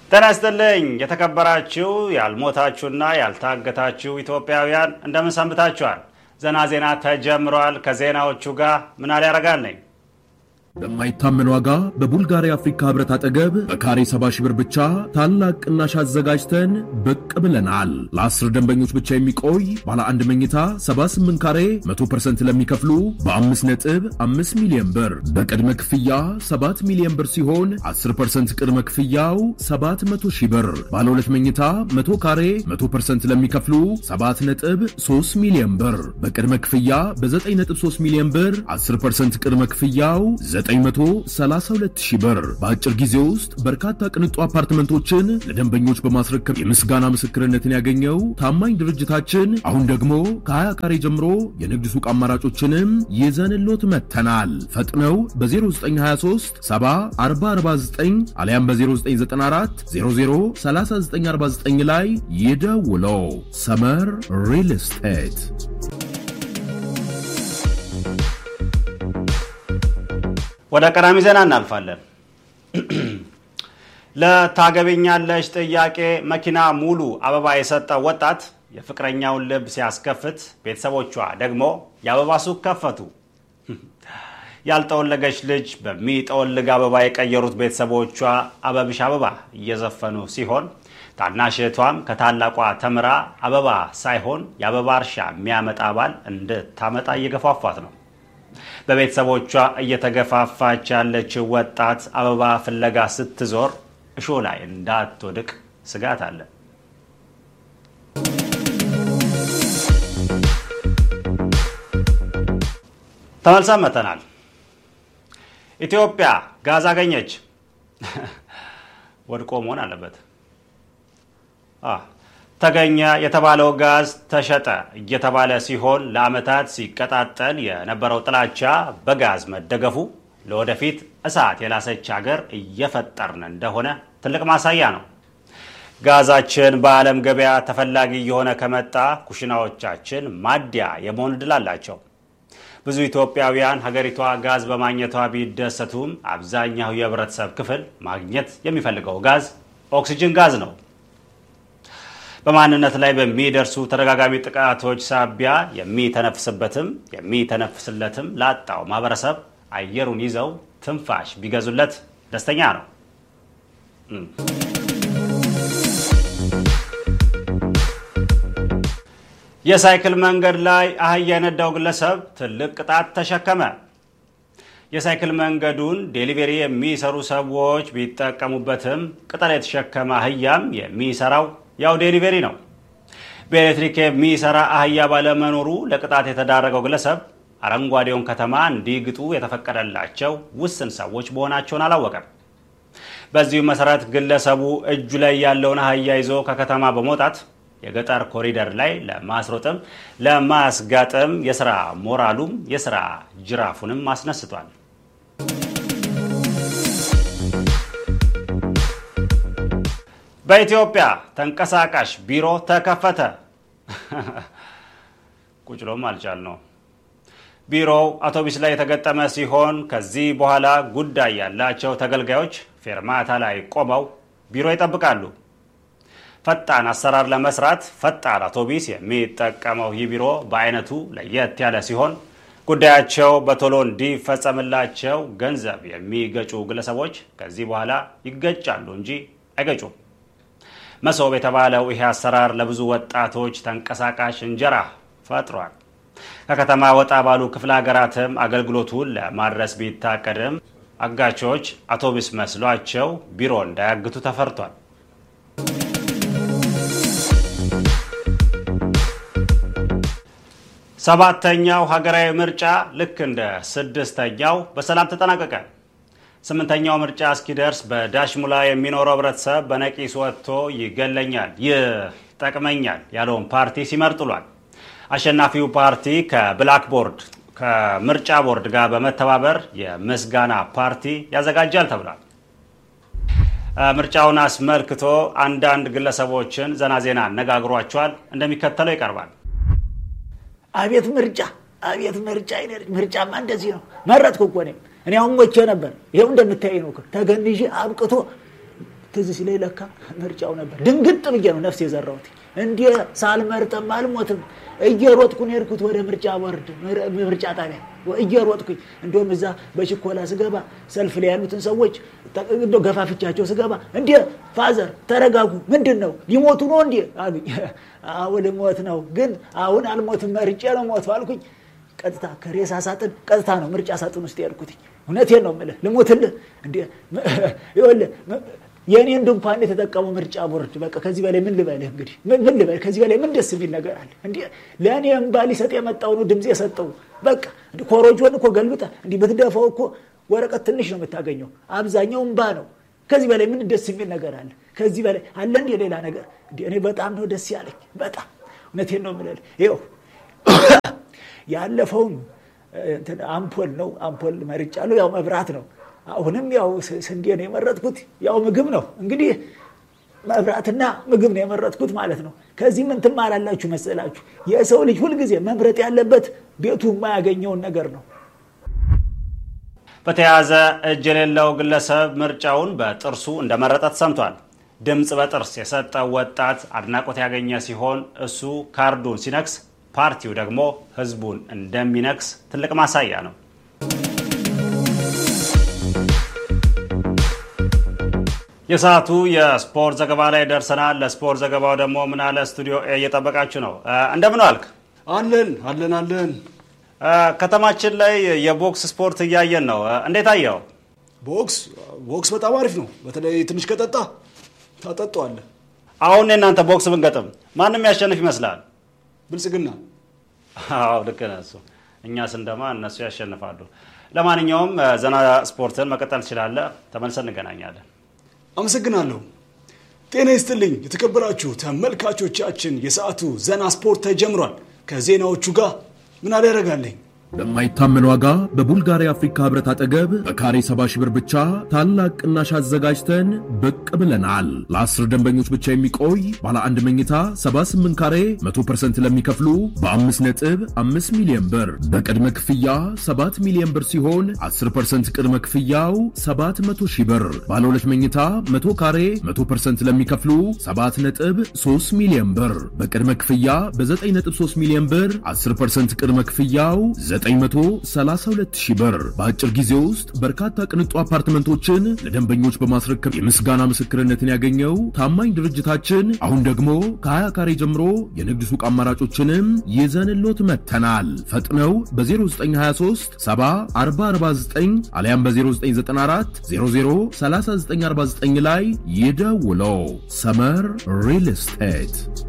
ጤና ይስጥልኝ የተከበራችሁ ያልሞታችሁና ያልታገታችሁ ኢትዮጵያውያን እንደምን ሰንብታችኋል? ዘና ዜና ተጀምሯል። ከዜናዎቹ ጋር ምናል ያረጋል ነኝ። በማይታመን ዋጋ በቡልጋሪያ አፍሪካ ህብረት አጠገብ በካሬ 70 ሺህ ብር ብቻ ታላቅ ቅናሽ አዘጋጅተን ብቅ ብለናል። ለአስር ደንበኞች ብቻ የሚቆይ ባለ አንድ መኝታ 78 ካሬ 100% ለሚከፍሉ በ5 ነጥብ 5 ሚሊዮን ብር በቅድመ ክፍያ 7 ሚሊዮን ብር ሲሆን 10% ቅድመ ክፍያው 700 ሺህ ብር። ባለ ሁለት መኝታ 100 ካሬ 100% ለሚከፍሉ 7 ነጥብ 3 ሚሊዮን ብር በቅድመ ክፍያ በ9 ነጥብ 3 ሚሊዮን ብር 10% ቅድመ ክፍያው 932 ሺህ ብር በአጭር ጊዜ ውስጥ በርካታ ቅንጡ አፓርትመንቶችን ለደንበኞች በማስረከብ የምስጋና ምስክርነትን ያገኘው ታማኝ ድርጅታችን አሁን ደግሞ ከ20 ካሬ ጀምሮ የንግድ ሱቅ አማራጮችንም ይዘንሎት መጥተናል። ፈጥነው በ0923 7449 አሊያም በ0994 003949 ላይ ይደውሎ። ሰመር ሪል ስቴት ወደ ቀዳሚ ዜና እናልፋለን። ለታገቢኛለሽ ጥያቄ መኪና ሙሉ አበባ የሰጠው ወጣት የፍቅረኛውን ልብ ሲያስከፍት፣ ቤተሰቦቿ ደግሞ የአበባ ሱቅ ከፈቱ። ያልጠወለገች ልጅ በሚጠወልግ አበባ የቀየሩት ቤተሰቦቿ አበብሽ አበባ እየዘፈኑ ሲሆን ታናሽ እህቷም ከታላቋ ተምራ አበባ ሳይሆን የአበባ እርሻ የሚያመጣ ባል እንድታመጣ እየገፋፏት ነው። በቤተሰቦቿ እየተገፋፋች ያለችው ወጣት አበባ ፍለጋ ስትዞር እሾህ ላይ እንዳትወድቅ ስጋት አለ። ተመልሰን መተናል። ኢትዮጵያ ጋዝ አገኘች። ወድቆ መሆን አለበት። ተገኘ የተባለው ጋዝ ተሸጠ እየተባለ ሲሆን ለዓመታት ሲቀጣጠል የነበረው ጥላቻ በጋዝ መደገፉ ለወደፊት እሳት የላሰች ሀገር እየፈጠርን እንደሆነ ትልቅ ማሳያ ነው። ጋዛችን በዓለም ገበያ ተፈላጊ እየሆነ ከመጣ ኩሽናዎቻችን ማዲያ የመሆን ዕድል አላቸው። ብዙ ኢትዮጵያውያን ሀገሪቷ ጋዝ በማግኘቷ ቢደሰቱም አብዛኛው የህብረተሰብ ክፍል ማግኘት የሚፈልገው ጋዝ ኦክሲጅን ጋዝ ነው። በማንነት ላይ በሚደርሱ ተደጋጋሚ ጥቃቶች ሳቢያ የሚተነፍስበትም የሚተነፍስለትም ላጣው ማህበረሰብ አየሩን ይዘው ትንፋሽ ቢገዙለት ደስተኛ ነው። የሳይክል መንገድ ላይ አህያ የነዳው ግለሰብ ትልቅ ቅጣት ተሸከመ። የሳይክል መንገዱን ዴሊቨሪ የሚሰሩ ሰዎች ቢጠቀሙበትም ቅጠል የተሸከመ አህያም የሚሰራው ያው ዴሊቨሪ ነው። በኤሌክትሪክ የሚሰራ አህያ ባለመኖሩ ለቅጣት የተዳረገው ግለሰብ አረንጓዴውን ከተማ እንዲግጡ የተፈቀደላቸው ውስን ሰዎች መሆናቸውን አላወቀም። በዚሁ መሰረት ግለሰቡ እጁ ላይ ያለውን አህያ ይዞ ከከተማ በመውጣት የገጠር ኮሪደር ላይ ለማስሮጥም ለማስጋጥም የስራ ሞራሉም የስራ ጅራፉንም አስነስቷል። በኢትዮጵያ ተንቀሳቃሽ ቢሮ ተከፈተ። ቁጭሎም አልቻል ነው። ቢሮው አውቶቡስ ላይ የተገጠመ ሲሆን ከዚህ በኋላ ጉዳይ ያላቸው ተገልጋዮች ፌርማታ ላይ ቆመው ቢሮ ይጠብቃሉ። ፈጣን አሰራር ለመስራት ፈጣን አውቶቡስ የሚጠቀመው ይህ ቢሮ በአይነቱ ለየት ያለ ሲሆን ጉዳያቸው በቶሎ እንዲፈጸምላቸው ገንዘብ የሚገጩ ግለሰቦች ከዚህ በኋላ ይገጫሉ እንጂ አይገጩም። መሶብ የተባለው ይሄ አሰራር ለብዙ ወጣቶች ተንቀሳቃሽ እንጀራ ፈጥሯል። ከከተማ ወጣ ባሉ ክፍለ ሀገራትም አገልግሎቱን ለማድረስ ቢታቀድም አጋቾች አውቶቡስ መስሏቸው ቢሮ እንዳያግቱ ተፈርቷል። ሰባተኛው ሀገራዊ ምርጫ ልክ እንደ ስድስተኛው በሰላም ተጠናቀቀ። ስምንተኛው ምርጫ እስኪደርስ በዳሽሙላ የሚኖረው ህብረተሰብ በነቂስ ወጥቶ ይገለኛል፣ ይጠቅመኛል ያለውን ፓርቲ ሲመርጥ ውሏል። አሸናፊው ፓርቲ ከብላክ ቦርድ ከምርጫ ቦርድ ጋር በመተባበር የምስጋና ፓርቲ ያዘጋጃል ተብሏል። ምርጫውን አስመልክቶ አንዳንድ ግለሰቦችን ዘና ዜና አነጋግሯቸዋል። እንደሚከተለው ይቀርባል። አቤት ምርጫ፣ አቤት ምርጫ። ምርጫማ እንደዚህ ነው። መረጥኩ እኮ እኔም እኔ አሁን ሞቼ ነበር። ይኸው እንደምታይ ነው። ተገንዤ አብቅቶ ትዝ ሲለኝ ለካ ምርጫው ነበር። ድንግጥ ብዬ ነው ነፍስ የዘራሁት። እንዲ ሳልመርጥም አልሞትም። እየሮጥኩ ነው የሄድኩት ወደ ምርጫ ቦርድ ምርጫ ጣቢያ እየሮጥኩኝ። እንዲሁም እዛ በችኮላ ስገባ ሰልፍ ላይ ያሉትን ሰዎች ገፋፍቻቸው ስገባ እንዲ ፋዘር ተረጋጉ፣ ምንድን ነው ሊሞቱ ነው እንዲ አሉኝ። አሁን ልሞት ነው ግን አሁን አልሞትም፣ መርጬ ነው ሞቱ አልኩኝ። ቀጥታ ከሬሳ ሳጥን ቀጥታ ነው ምርጫ ሳጥን ውስጥ ያልኩትኝ። እውነቴን ነው የምልህ፣ ልሞትልህ እንዲ ይኸውልህ የእኔን ድንኳን የተጠቀሙ ምርጫ ቦርድ በቃ ከዚህ በላይ ምን ልበልህ? እንግዲህ ምን ልበልህ? ከዚህ በላይ ምን ደስ የሚል ነገር አለ? እንዲ ለእኔ እምባ ሊሰጥ የመጣው ነው ድምፅ የሰጠው። በቃ ኮሮጆን እኮ ገልብጠ እንዲህ ብትደፋው እኮ ወረቀት ትንሽ ነው የምታገኘው፣ አብዛኛው እምባ ነው። ከዚህ በላይ ምን ደስ የሚል ነገር አለ? ከዚህ በላይ አለ እንዲ ሌላ ነገር? እንዲ እኔ በጣም ነው ደስ ያለኝ። በጣም እውነቴን ነው የምልህ። ይኸው ያለፈውን አምፖል ነው አምፖል መርጫለሁ። ያው መብራት ነው አሁንም ያው ስንዴ ነው የመረጥኩት። ያው ምግብ ነው እንግዲህ መብራትና ምግብ ነው የመረጥኩት ማለት ነው። ከዚህ ምን ትማራላችሁ መሰላችሁ? የሰው ልጅ ሁልጊዜ መምረጥ ያለበት ቤቱ የማያገኘውን ነገር ነው። በተያያዘ እጅ የሌለው ግለሰብ ምርጫውን በጥርሱ እንደመረጠ ተሰምቷል። ድምፅ በጥርስ የሰጠው ወጣት አድናቆት ያገኘ ሲሆን እሱ ካርዱን ሲነክስ፣ ፓርቲው ደግሞ ህዝቡን እንደሚነክስ ትልቅ ማሳያ ነው። የሰዓቱ የስፖርት ዘገባ ላይ ደርሰናል። ለስፖርት ዘገባው ደግሞ ምናለ ስቱዲዮ እየጠበቃችሁ ነው። እንደምን ዋልክ? አለን አለን አለን። ከተማችን ላይ የቦክስ ስፖርት እያየን ነው። እንዴት አየው? ቦክስ ቦክስ በጣም አሪፍ ነው። በተለይ ትንሽ ከጠጣ ታጠጧዋለህ። አሁን የእናንተ ቦክስ ብንገጥም ማንም ያሸንፍ ይመስላል? ብልጽግና። አዎ ልክ ነህ። እሱ እኛ ስንደማ እነሱ ያሸንፋሉ። ለማንኛውም ዘና ስፖርትን መቀጠል ትችላለህ። ተመልሰን እንገናኛለን። አመሰግናለሁ። ጤና ይስጥልኝ የተከበራችሁ ተመልካቾቻችን፣ የሰዓቱ ዘና ስፖርት ተጀምሯል። ከዜናዎቹ ጋር ምን አደረጋለኝ በማይታመን ዋጋ በቡልጋሪያ አፍሪካ ህብረት አጠገብ በካሬ 70 ሺህ ብር ብቻ ታላቅ ቅናሽ አዘጋጅተን ብቅ ብለናል። ለአስር ደንበኞች ብቻ የሚቆይ ባለ አንድ መኝታ 78 ካሬ 100% ለሚከፍሉ በ5 ነጥብ 5 ሚሊዮን ብር በቅድመ ክፍያ 7 ሚሊዮን ብር ሲሆን 10% ቅድመ ክፍያው 700 ሺህ ብር። ባለ ሁለት መኝታ 100 ካሬ 100% ለሚከፍሉ 7 ነጥብ 3 ሚሊዮን ብር በቅድመ ክፍያ በ9 ነጥብ 3 ሚሊዮን ብር 10% ቅድመ ክፍያው 932 ሺህ ብር በአጭር ጊዜ ውስጥ በርካታ ቅንጡ አፓርትመንቶችን ለደንበኞች በማስረከብ የምስጋና ምስክርነትን ያገኘው ታማኝ ድርጅታችን አሁን ደግሞ ከ20 ካሬ ጀምሮ የንግድ ሱቅ አማራጮችንም ይዘንሎት መጥተናል። ፈጥነው በ0923 7449 አሊያም በ0994 003949 ላይ ይደውለው። ሰመር ሪል ስቴት